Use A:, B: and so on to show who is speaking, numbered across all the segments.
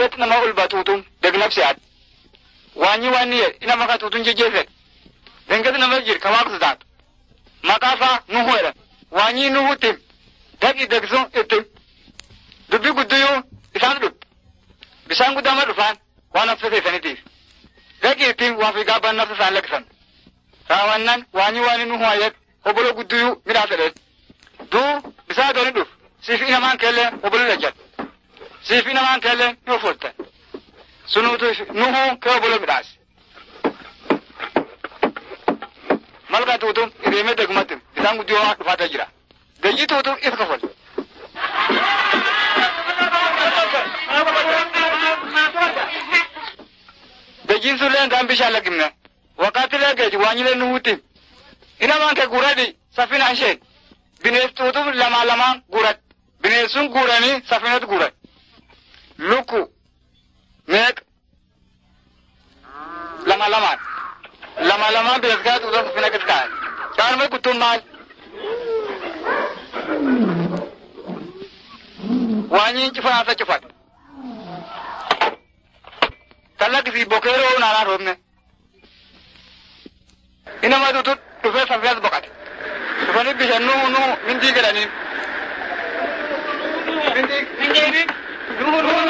A: dengeti nama ulba tuutum degnabsi ad waanyi waan niye ina maka tuutun jejjeefed dengeti nama jir ka waaqsu taatu maqaasaa nuhu jedhan waanyi nuhu tim daqi degsun ittim dubbi gudduyuu isaan dhub bisaan guddama dhufaan waan nafsa keessanitiif daqi ittim waan fi gaabban nafsa isaan lakkisan raawwannan waanyi waani nuhu ayet obolo gudduyuu midhaas jedhet duu bisaa dooni dhuf siif inamaan keellee obolo lejjat siif inamaan keellee ni offoltan sunuutu nuhu kee obolo midhaas malka tuutum iriime degmattim bisaan guddiyoo waan dhufaata jira dayyi tuutum is kofol dayyiin sulleen gaan bishaan lakkimne wakkaatilee geeji waanyilee nuhuutti inamaan kee guradi safina isheen binees tuutum lamaa lamaan gurad bineessun guuranii safinatu gurad lukku meeq lama lamaan lama lamaan binees kaa tuutum safina kis kaan kaanuma kuttum maal waanyiin cufaansa cufat tallakkisii bokeeroo naanaa roobne inama tutu dhufee safinas boqate dhufanii bishaan nuhu nuhu mindii jedhaniin nuhu nuhu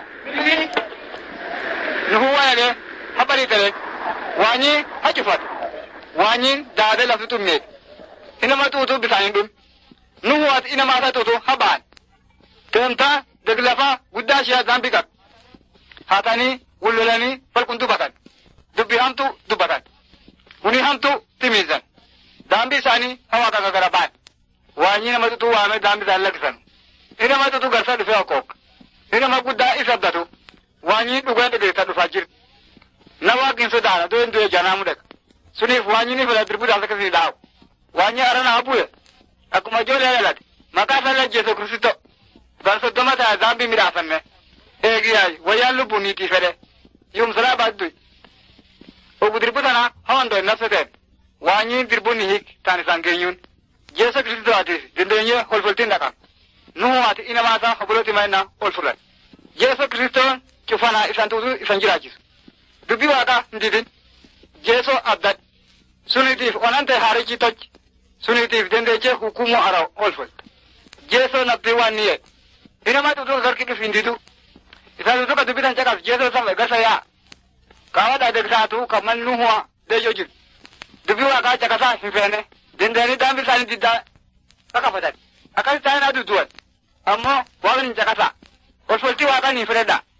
A: nuhu waayage habari tere waanyi ha cufat waanyiin daadee lafti tummeet inama tuutu bisaanin dhum nuhu ati inama asa tuutu ha ba'an teemtaa deglafaa guddaa ishee zambi qab haatanii wullolanii falqun dubbatan dubbi hamtu dubbatan huni hamtu timiizan daambi isaanii hawa kaka gara baan waanyi nama tutu waame daambi isaan lakkisan inama tutu garsa dhufee okkook inama guddaa isa abdatu waanyi dhugeen dhigeessa dhufaa jirti na waaqin sodaana doen du'e janaamu dhaqa suniif waanyi ni fila dirbu daasa kasii dhaawu waanyi arana habuye akkuma ijoollee dhalate maqaa isaa lajjeesu kristo gan soddoma ta'a daambi midhaafanne eegiyaay wayyaan lubbuu niitii fedhe yumsalaa baadduy ogu dirbu tana hawando nafseten waanyi dirbu ni hik tan isan genyun jesu kristo ati dindenye holfoltin dhaqan nuhu ati inamaasa hoboloti mayna olfulan jesu kristo cufana isan tuutu isan jiraachisu dubbi waaqa ndidin jesu abdad sunitiif onante haarichi toj sunitiif dendeche hukumu ara olfolt jesu nabbi waan niye inama tuutu sarki dhuf hindidu isan tuutu ka dubbitan caqas jesu safe gasa yaa kawa da daga satu kamar nuhuwa da yojin dubi wa ka caka sa fifene dindani dan bi sani didda kaka fadat akan ta na duduwa amma wa ganin caka sa wasu wa ka ni freda